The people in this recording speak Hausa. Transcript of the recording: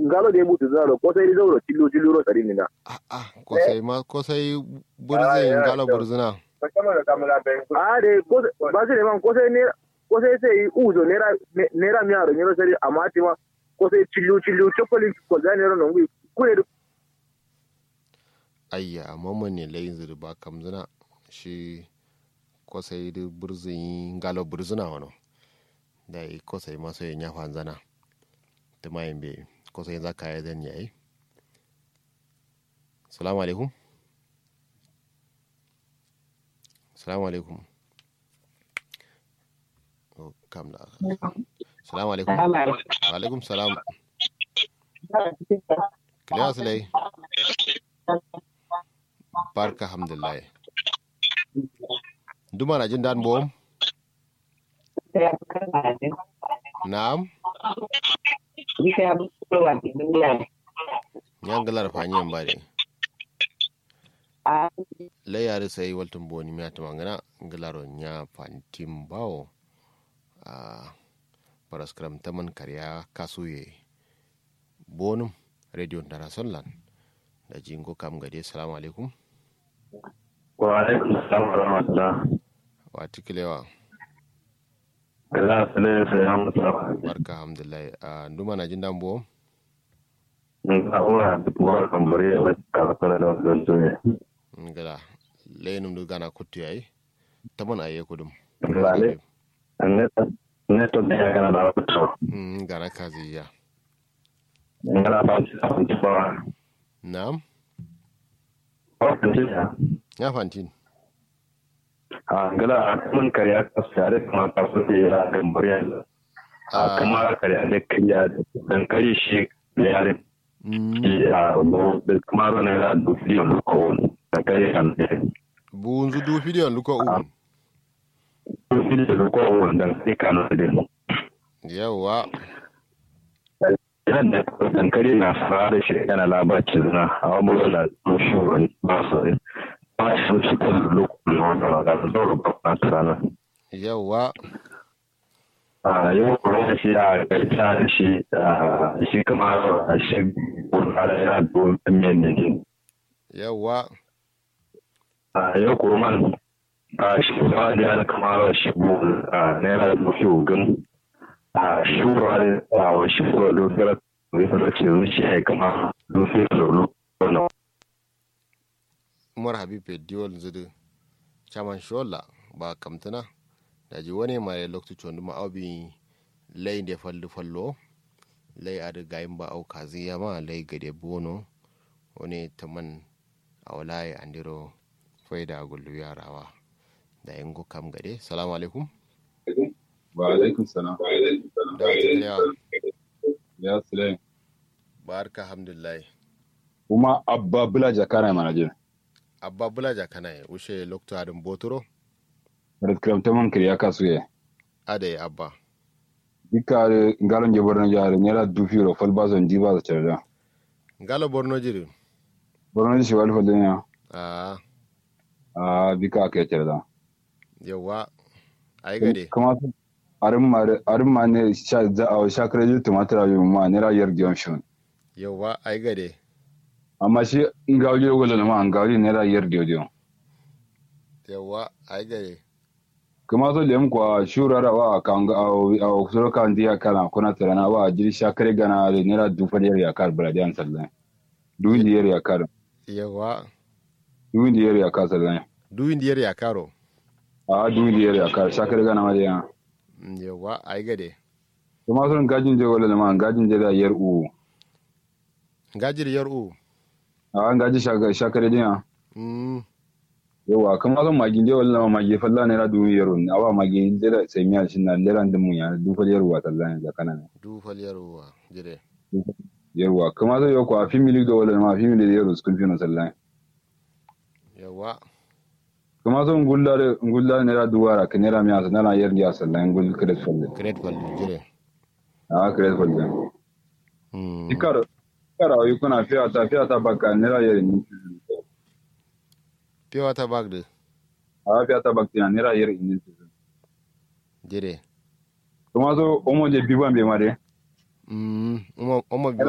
ngalo de mutu zaro ko sai zauro tillo tillo ro tari nina ah ah kosai ma kosai burzin galo burzina a de ko ba sai man ko sai ne ko sai sai uzo nera nera mi aro nyoro sari amati ma ko sai tillo tillo chokoli ko za ne ro nongu kure ayya mamman ne layin zirba kamzina shi kosai da burzin galo burzina wano da yi kosai maso yin ya fanzana ta mayin bai kosai za ka yi zan yayi salamu alaikum salamu alaikum oh, kam da salamu alaikum wa alaikum salam kiliya su lai barka hamdulillah duma na jin dan bom na'am yan galar fanyen ba ne la yare sai waltun boni mi atama ngana galaro nya fantim bawo a paraskram taman karya kasuye bonum radio ndara sonlan da jingo kam gade salamu alaikum wa alaikum salam wa rahmatullah wa tikilewa kala sale sai ya mutu barka alhamdulillah a nduma na jin dambo nga ora duwa kambare wa kala kala da don to ne ngala lenum du gana kuttu yayi taman aye kudum ngale ne ne to ne kana da to mm gana kazi ya ngala ba ci ta ci ba na'am ko kan ci ya ya fantin a ngala mun kariya ka sare kuma ka so ne ya kambare a kuma kariya da kariya dan kari shi yare mm ya no da kuma ro ne da du fi on ko da kari kan ne bunzu du fidiyon luko un du fi da ko on dan sai kan da yawa Idan da dankali na fara da shi yana labacin zina a wani da shugaban ba su ne. Ba shi su kan lokacin wanda ga zoro ba na tsana. yawa A yau kuma shi a gaita da shi shi kamar a shi kurkara yana domin miyan ne. yawa A yau kuma a shi kuma da yana kamar shi a naira da mafi ogun. A shi wurare a wasu kuma lokacin da ya ce zuci ya kama lokacin da lokacin umar habib diwol zudu chaman shola ba kamtana da ji wani mare loktu chondu ma obi lay de fallu fallo lay ada gayin ba au kazi ya ma lay gade bono wani taman awlaye andiro faida gullu yarawa da yango kam gade salamu alaikum wa alaikum salam da wata ya sule barka alhamdulillah kuma abba bula jakana mana je abba bulaja kana ye ushe loktu adin botoro red kram taman kiri ya kasu ye ade abba dika ngalon je borno jare nyara du firo fal bazon di bazo cerda ngalo borno jiri borno shi wal fal ya a a bika ke cerda yawa ai gade kuma arin ma arin ma ne sha za a sha kare tumatir ayu ma ne ra yar dion shon yawa ai gade amma shi ngawje wala ma ngawje ne ra yar dio dio yawa ai gade kuma so lem kwa shurara wa kanga au au suro kan dia kana kuna tarana wa jiri sha kare gana ne ra du fal yar ya kar bradian sallan du indi yar ya kar yawa du indi yar ya kar sallan duwin diyar ya karo a du indi yar ya kar sha kare gana ma dia Mm, yawa ai gade kuma son gajin je wala ma gajin je da yar u gajir yar u a an gaji sha sha kare dia mm yawa kuma son magin je wala ma magi falla ne ra du yar un awa magi je da sai miya shin na leran dum ya du fal yar wa sallan da kana du fal yar u jire yarwa kuma zai yau kwa fi milik da wala ma fi milik da yaro school fino sallan yawa kuma zo ngulla de ngulla ne ra duwara ke ne ra mi asa na yer dia sallan ngul kret falle great fal jire a kret falle mm ikaro ikaro yu kuna fiya ta fiya ta baka ne ra yer ni piwa ta bagde a fiya ta baka ne ra yer ni jire kuma zo omo je biban be mare mm omo omo